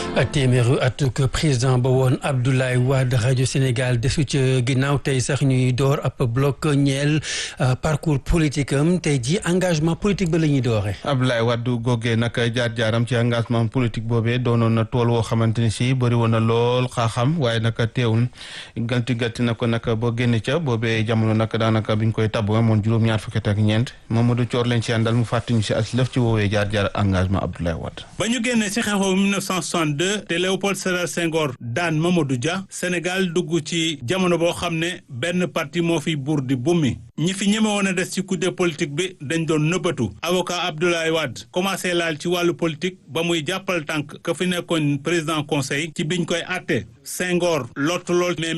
téeméeru atuk président ba woon Abdoulaye Wade rajo Sénégal desu ca ginnaaw tey sax ñuy door ab bloc ñeel parcours politique am tey ji engagement politique ba la ñuy dooree. Abdoulaye Wade googee nag jaar-jaaram ci engagement politique boobee doonoon na tool woo xamante ni si bëri woon na lool xaaxam waaye nag teewul ganti gatti na ko nag boo génne ca boobee jamono nag daanaka biñ koy tabb moom juróom-ñaar fukki ak ñeent Mamadou Thior leen ci àndal mu fàttali si as lëf ci woowee jaar-jaar engagement Abdoulaye Wade. ba ñu génnee si xeexoo 1962 te Léopold Sédar Senghor daan Mamadou Dia Sénégal dugg ci jamono boo xam ne benn parti moo fi buur di bummi ñi fi ñeme woon a des ci kudde politique bi dañ doon nëbbatu avocat Abdoulaye Wade commencé laal ci wàllu politique ba muy jàppal tànk ka fi nekkoon président conseil ci biñ koy àtte Senghor lottu lool mais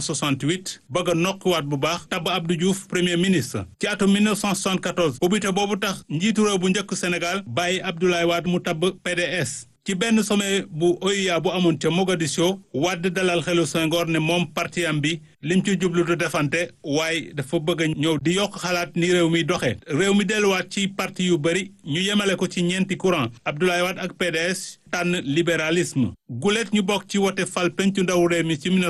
1968 bëgg a nokkiwaat bu baax tabb Abdou Diouf premier ministre ci atum 1974 ubbite boobu tax njiitu réew bu njëkk Sénégal bàyyi Abdoulaye Wade mu tabb PDS ci benn sommet bu OUA bu amoon ca Mogadiscio Wade dalal xelu Senghor ne moom parti am bi lim ci jublu du defante waaye dafa bëgg a ñëw di yokk xalaat ni réew mi doxee réew mi delluwaat ci parti yu bëri ñu yemale ko ci ñeenti courant Abdoulaye Wade ak PDS tànn libéralisme gulet ñu bokk ci wote fal pencu ndaw réew mi ci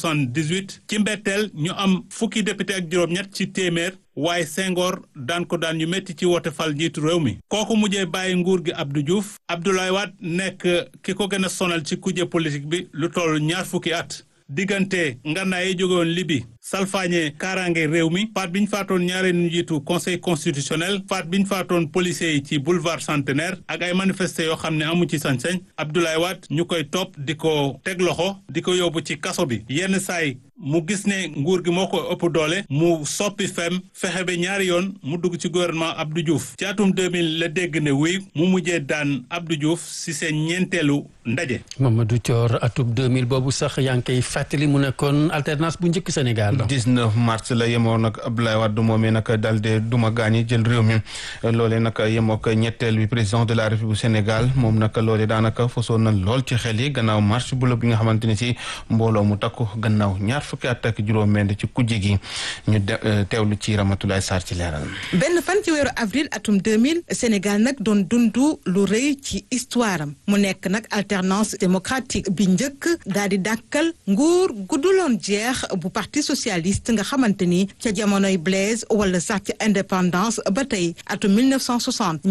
1978 ci mbetteel ñu am fukki député ak juróom-ñett ci téeméer waaye Senghor daan ko daan ñu métti ci wote fal njiitu réew mi kooku mujjee bàyyi nguur gi Abdou Diouf Abdoulaye Wade nekk ki ko gën a sonal ci kujje politique bi lu toll ñaar fukki at diggante ngànnaay yi jóge woon Libi salfaañe kaaraange réew mi faat bi ñu faatoon ñaareelu njiitu conseil constitutionnel faat bi ñu faatoon policiers yi ci boulevard centenaire ak ay manifesté yoo xam ne amu ci sañ-sañ Abdoulaye Wade ñu koy topp di ko teg loxo di ko yóbbu ci kaso bi yenn saay mu gis ne nguur gi moo ko ëpp doole mu soppi fem fexe ba ñaari yoon mu dugg ci gouvernement Abdou Diouf ci atum 2000 la dégg ne wuy mu mujjee daan Abdou Diouf si seen ñeenteelu ndaje. Mamadou Thior atub 2000 boobu sax yaa ngi koy fàttali mu nekkoon alternance bu njëkk Sénégal. 19 mars la yemoo nag Abdoulaye Wade moomee nag daal de duma gaañi jël réew mi loolee nag yemoo ak ñetteel bi président de la République bu Sénégal moom nag loolee daanaka fosoon na lool ci xel yi gannaaw marche bu la bi nga xamante ne si mbooloo mu takku gannaaw ñaar fukki at ak juróom-benn ci kujje gi ñu teewlu ci Ramatoulaye Sarr ci leeral. benn fan ci weeru avril atum 2000 Sénégal nag doon dundu lu rëy ci histoire am mu nekk nag alternance démocratique bi njëkk daal di dàkkal nguur gudduloon jeex bu parti socialiste nga xamante ni ca jamonoy Blaise wala sax ca indépendance ba tey atum 1960